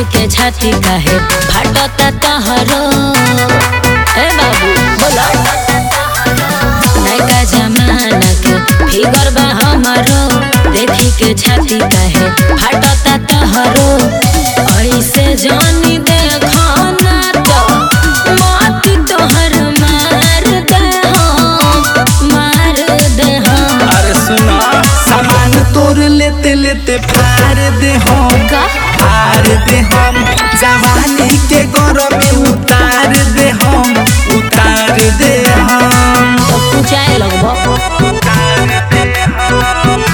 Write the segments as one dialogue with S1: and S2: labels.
S1: देखी के छाती काहे फाटता तहरो ए बाबू बोलो नयका जमाना के फिगर बा हमारो देखी के छाती काहे फाटता तहरो ऐसे जानी देखो ना तो माटी तोहर मार दे हम मार दे हम
S2: अरे सुना सामान तोर लेते लेते फाड़ दे हम
S1: का
S2: फाड़ दे हम जवानी के गौरव में उतार दे हम उतार दे हम
S1: तो पूछाए लगबो
S2: उतार दे हम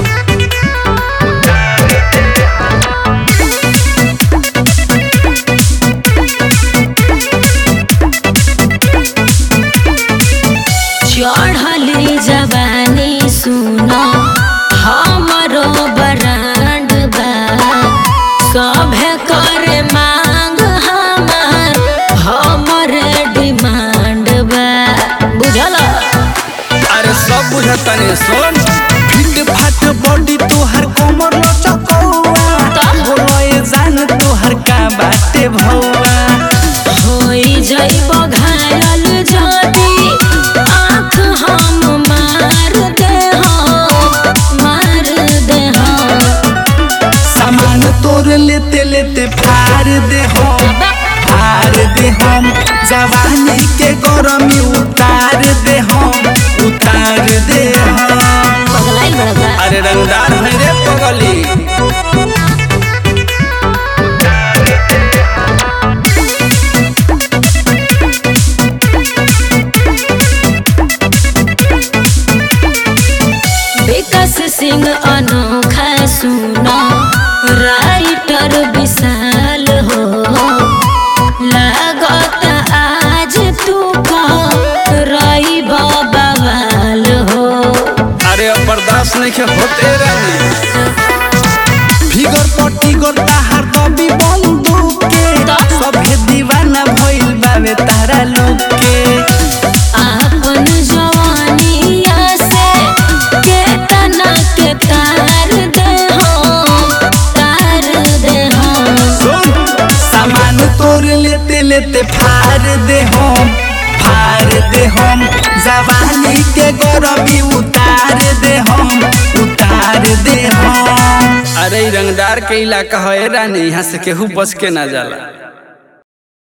S1: चढ़ली जवानी सुनो हमरो बरांड बा सभे करे मांग हमार हमरे डिमांड बा बुझल
S2: अरे सब बुझतने सुन फिट फाट बॉडी तोहर कमर लचकौआ बोलो ये जान तोहर का बाटे भौआ
S1: होई जइब घायल जदी आँख हम मार दे हम मार दे हम
S2: सामान तोर लेते लेते फाड़ दे हम फाड़ दे हम जवानी के गरमी उतार दे हम उतार दे हम
S1: पगलाइल बड़ा
S2: अरे रंगदार है रे पगली
S1: विकास सिंह अनोखा सुनो राइटर विशाल हो लागत आज तू रही बवाल हो
S2: अरे अब बर्दाश्त नहीं के होते रानी फिगर पट्टी गोता हर कभी बंदूक के सभे दीवाना भइल बावे तारा लोग के
S1: आपन जवानिया से केतना के तार दे हम तार दे हम
S2: सुन सामान तोर लेते लेते फाड़ दे हम फाड़ दे हम जवानी के गरबी उतार दे हम उतार दे हम अरे इ रंगदार के इलाका है रानी यहाँ से केहू बच के ना जाला